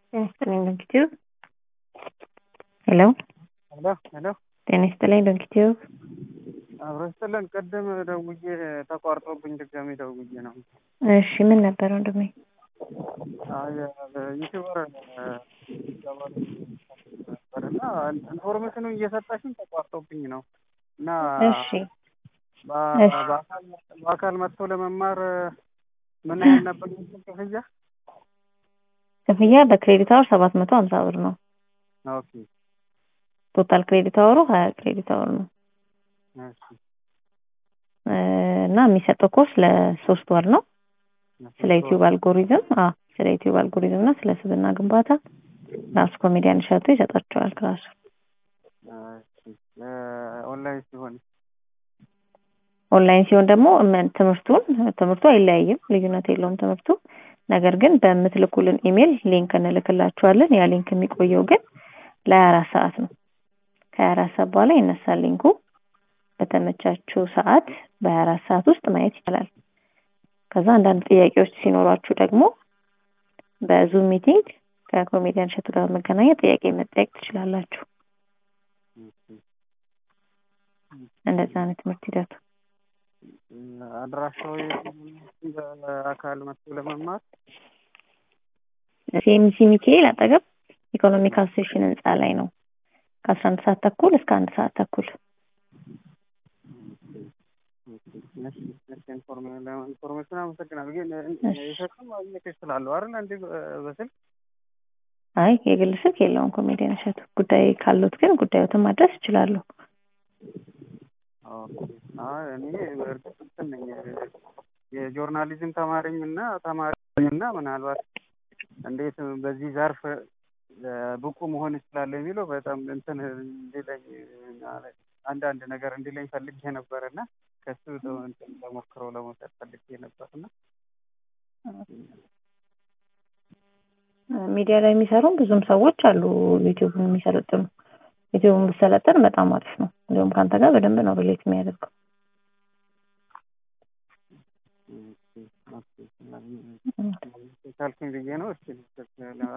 ጤና ይስጥልኝ ዶንኪቲዩብ ሄሎ ሄሎ ሄሎ ጤና ይስጥልኝ ዶንኪቲዩብ አብሮ ይስጥልን። ቅድም ደውዬ ተቋርጦብኝ ድጋሜ ደውዬ ነው። እሺ ምን ነበር ወንድሜ? ዩቲዩበር ነበር እና ኢንፎርሜሽኑ እየሰጠሽኝ ተቋርጦብኝ ነው እና እሺ በአካል መጥቶ ለመማር ምን ያህል ነበር ክፍያ? ክፍያ በክሬዲት አወር ሰባት መቶ ሀምሳ ብር ነው። ኦኬ ቶታል ክሬዲት አወሩ ሀያ ክሬዲት አወር ነው እሺ እና የሚሰጠው ኮርስ ለሶስት ወር ነው። ስለ ዩቲዩብ አልጎሪዝም አዎ ስለ ዩቲዩብ አልጎሪዝም እና ስለ ስብዕና ግንባታ ራሱ ኮሜዲያን እሸቱ ይሰጣቸዋል ክላሱ። ኦንላይን ሲሆን ኦንላይን ሲሆን ደግሞ ምን- ትምህርቱን ትምህርቱ አይለያይም፣ ልዩነት የለውም ትምህርቱ። ነገር ግን በምትልኩልን ኢሜል ሊንክ እንልክላችኋለን። ያ ሊንክ የሚቆየው ግን ለሀያ አራት ሰዓት ነው። ከሀያ አራት ሰዓት በኋላ ይነሳል ሊንኩ። በተመቻችሁ ሰዓት በሀያ አራት ሰዓት ውስጥ ማየት ይቻላል። ከዛ አንዳንድ ጥያቄዎች ሲኖሯችሁ ደግሞ በዙም ሚቲንግ ከኮሜዲያን እሸቱ ጋር መገናኘት ጥያቄ መጠየቅ ትችላላችሁ። እንደዛ ነው ትምህርት ሂደቱ። አድራሻው በአካል መጥቶ ለመማር ሲኤምሲ ሚካኤል አጠገብ ኢኮኖሚክ አሶሴሽን ህንፃ ላይ ነው። ከአስራ አንድ ሰዓት ተኩል እስከ አንድ ሰዓት ተኩል ኢንፎርሜሽን አመሰግናለሁ። ግን የሸክም ማግኘት ይችላለሁ አይደል? እንዲ በስልክ አይ የግል ስልክ የለውም ኮሜዲያን እሸቱ። ጉዳይ ካሉት ግን ጉዳዮትን ማድረስ ይችላሉ። አይ እኔ በእርግጥ እንትን ነኝ የጆርናሊዝም ተማሪኝ እና ተማሪ እና ምናልባት እንዴት በዚህ ዘርፍ ብቁ መሆን ይችላል የሚለው በጣም እንትን እንዲለኝ አንዳንድ ነገር እንዲለኝ ፈልጌ ነበር እና ከሱ እንትን ለሞክረው ለመውሰድ ፈልጌ ነበር እና ሚዲያ ላይ የሚሰሩም ብዙም ሰዎች አሉ ዩቲዩብን የሚሰለጥኑ። ዩቲዩብን ብሰለጥን በጣም አሪፍ ነው። እንዲሁም ከአንተ ጋር በደንብ ነው ሪሌት የሚያደርገው። ካልኩኝ ብዬ ነው። እስኪ